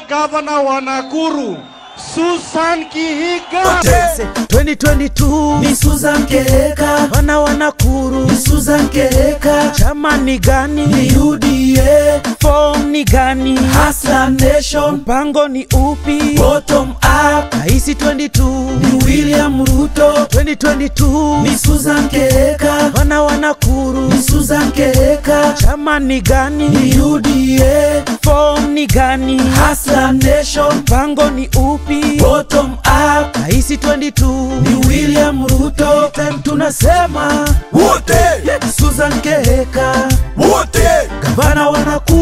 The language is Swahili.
gavana wa Nakuru Susan Kihiga. 2022 ni Susan Keheka, wana wa Nakuru, ni Susan Keheka, chama ni gani? ni UDA, Form ni gani? Hustler Nation, Mpango ni upi? bottom up, Raisi 22 ni William Ruto, 2022 ni Susan Keheka, wana wa Nakuru, ni Susan Keheka, chama ni gani? ni UDA, Form ni gani? Hustler Nation, Mpango ni upi? bottom up, Raisi 22 ni William Ruto, time tunasema wote Susan Keheka, wote gavana wa Nakuru